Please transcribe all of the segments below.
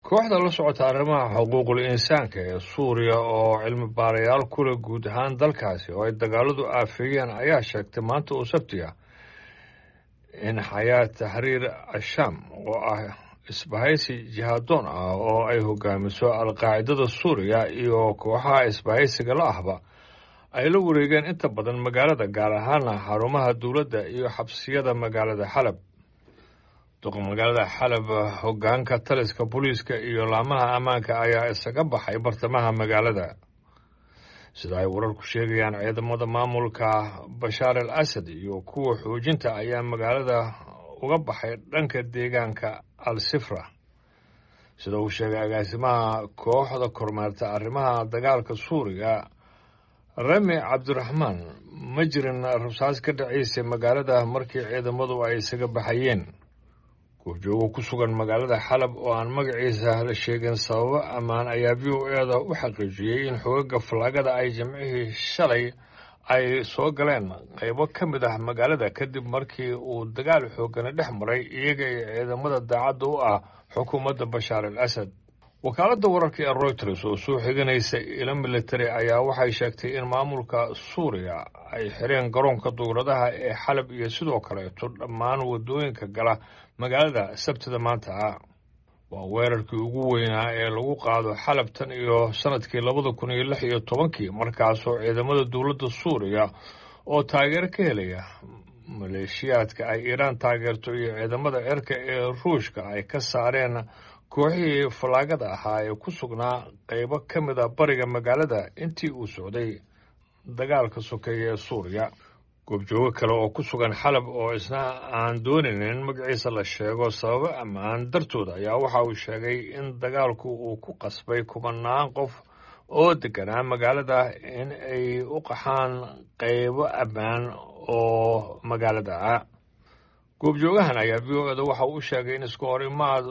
kooxda la socota arrimaha xuquuqul insaanka ee suuriya oo cilmi baarayaal kule guud ahaan dalkaasi oo ay dagaaladu aafeeyeen ayaa sheegtay maanta oo sabti ah in xayaa taxriir ashaam oo ah isbahaysi jihaadoon ah oo ay hogaamiso alqaacidada suuriya iyo kooxaha isbahaysiga la ahba ay la wareegeen inta badan magaalada gaar ahaana xarumaha dowladda iyo xabsiyada magaalada xalab duqa magaalada xalab hogaanka taliska booliiska iyo laamaha ammaanka ayaa isaga baxay bartamaha magaalada sida ay wararku sheegayaan ciidamada maamulka bashaar al asad iyo kuwa xoojinta ayaa magaalada uga baxay dhanka deegaanka al sifra sida uu sheegay agaasimaha kooxda kormeerta arrimaha dagaalka suuriya rami cabdiraxmaan ma jirin rabsaas ka dhacaysay magaalada markii ciidamadu ay isaga baxayeen goobjoogo ku sugan magaalada xalab oo aan magaciisa la sheegin sababo ammaan ayaa v o e da u xaqiijiyey in xogaga fallaagada ay jimcihii shalay ay soo galeen qaybo ka mid ah magaalada kadib markii uu dagaal xoogana dhex maray iyaga iyo ciidamada daacadda u ah xukuumadda bashaar al asad wakaaladda wararka ee royters oo soo xiganaysa ilo military ayaa waxay sheegtay in maamulka suuriya ay xireen garoonka duuradaha ee xalab iyo sidoo kaleeto dhammaan waddooyinka gala magaalada sabtida maanta ah waa weerarkii ugu weynaa ee lagu qaado xalab tan iyo sanadkii labada kun iyo lix iyo tobankii markaasoo ciidamada dowladda suuriya oo taageero ka helaya maleeshiyaadka ay iiraan taageerto iyo ciidamada cirka ee ruushka ay ka saareen kooxihii fallaagada ahaa ee ku sugnaa qaybo ka mid a bariga magaalada intii uu socday dagaalka sokeeya ee suuriya goobjoogo kale oo ku sugan xalab oo isna aan doonaynin in magaciisa la sheego sababo ammaan dartood ayaa waxa uu sheegay in dagaalku uu ku qasbay kubanaan qof oo deganaa magaalada in ay u qaxaan qaybo ammaan oo magaalada ah goobjoogahan ayaa v o eda waxa uu u sheegay in isku horimaad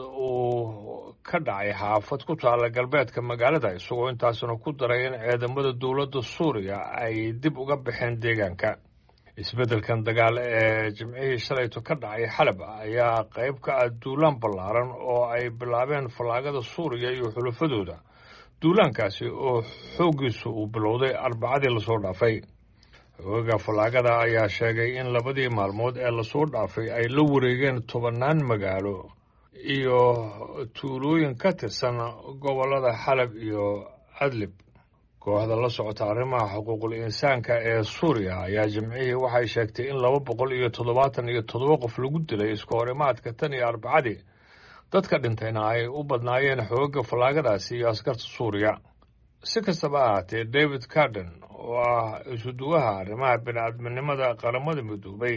uu ka dhacay xaafad ku taalla galbeedka magaalada isagoo intaasna ku daray in ciidamada dowladda suuriya ay dib uga baxeen deegaanka isbeddelkan dagaal ee jimcihii shalayto ka dhacay xalab ayaa qayb ka ah duulaan ballaaran oo ay bilaabeen fallaagada suuriya iyo xulafadooda duulaankaasi oo xooggiisu uu bilowday arbacadii lasoo dhaafay xogaga fallaagada ayaa sheegay in labadii maalmood ee lasoo dhaafay ay la wareegeen tobannaan magaalo iyo tuulooyin ka tirsan gobollada xalab iyo adlib kooxda la socota arrimaha xuquuqul insaanka ee suuriya ayaa jimcihii waxay sheegtay in laba boqol iyo toddobaatan iyo toddoba qof lagu dilay isku horimaadka tan iyo arbacadii dadka dhintayna ay u badnaayeen xoogagga fallaagadaasi iyo askarta suuriya si kastaba ahaatee david carden oo ah isuduwaha arrimaha bini-aadminimada qaramada midoobay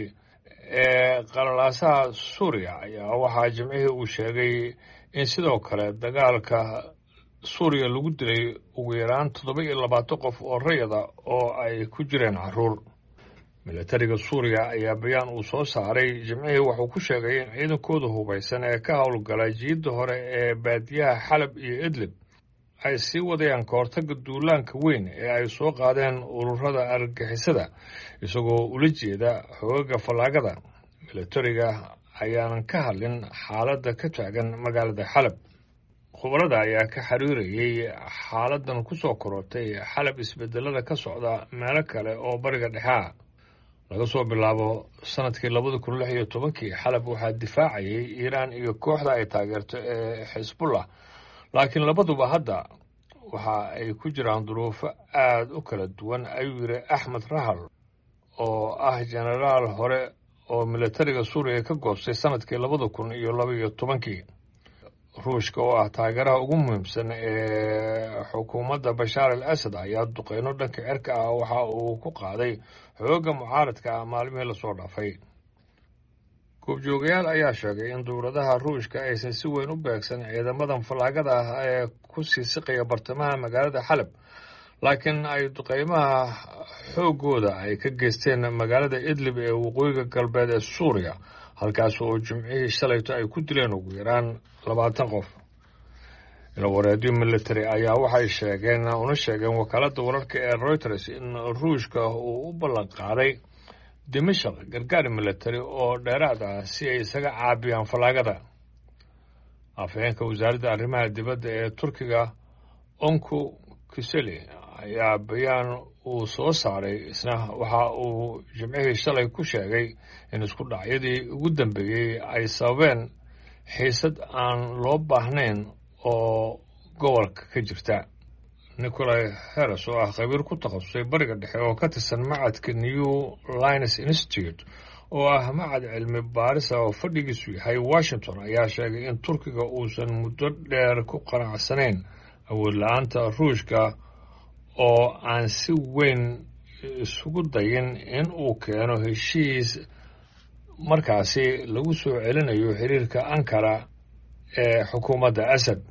ee qalalaasaha suuriya ayaa waxaa jimcihii uu sheegay in sidoo kale dagaalka suuriya lagu dilay ugu yaraan toddoba iyo labaatan qof oo rayada oo ay ku jireen caruur milatariga suuriya ayaa bayaan uu soo saaray jimcihii wuxuu ku sheegay in ciidankooda hubaysan ee ka howlgala jiidda hore ee baadiyaha xalab iyo idlib ay sii wadayaan kahortagga duulaanka weyn ee ay soo qaadeen ururada argagixisada isagoo ula jeeda xoogaga fallaagada milatariga ayaanan ka hadlin xaaladda ka taagan magaalada xalab khubarada ayaa ka xiriirayay xaaladan ku soo korortay xalab isbedelada ka socda meelo kale oo bariga dhexe ah laga soo bilaabo sanadkii labada kun lix iyo tobankii xalab waxaa difaacayay iiraan iyo kooxda ay taageerto ee xisbullah laakiin labaduba hadda waxa ay ku jiraan duruufo aada u kala duwan ayuu yidhi axmed rahal oo ah jenaraal hore oo milatariga suuriya ka goostay sanadkii labada kun iyo laba iyo tobankii ruushka oo ah taageeraha ugu muhiimsan ee xukuumadda bashaar al asad ayaa duqeyno dhanka cirka ah waxa uu ku qaaday xoogga mucaaradka ah maalmihii lasoo dhaafay goobjoogayaal ayaa sheegay in dowladaha ruushka aysan si weyn u beegsan ciidamadan fallaagada ah ee ku sii siqaya bartamaha magaalada xalab laakiin ay duqeymaha xooggooda ay ka geysteen magaalada idlib ee waqooyiga galbeed ee suuriya halkaas oo jimcihii shalayto ay ku dileen ugu yaraan labaatan qof ilawareedyo military ayaa waxay sheegeen una sheegeen wakaaladda wararka ee reuters in ruushka uu u ballan qaaday dimashaq gargaar military oo dheeraad ah si ay isaga caabiyaan fallaagada afhayeenka wasaaradda arrimaha dibadda ee turkiga onku kiseli ayaa bayaan uu soo saaray isna waxa uu jimcihii shalay ku sheegay in isku dhacyadii ugu dambeeyey ay sababeen xiisad aan loo baahnayn oo gobolka ka jirta nicolai heres oo ah khabiir ku takhasusay bariga dhexe oo ka tirsan macadka new lines institute oo ah macad cilmi baarisa oo fadhigiisu yahay washington ayaa sheegay in turkiga uusan muddo dheer ku qanacsanayn awood la-aanta ruushka oo aan si weyn isugu dayin in uu keeno heshiis markaasi lagu soo celinayo xiriirka ankara ee xukuumadda asad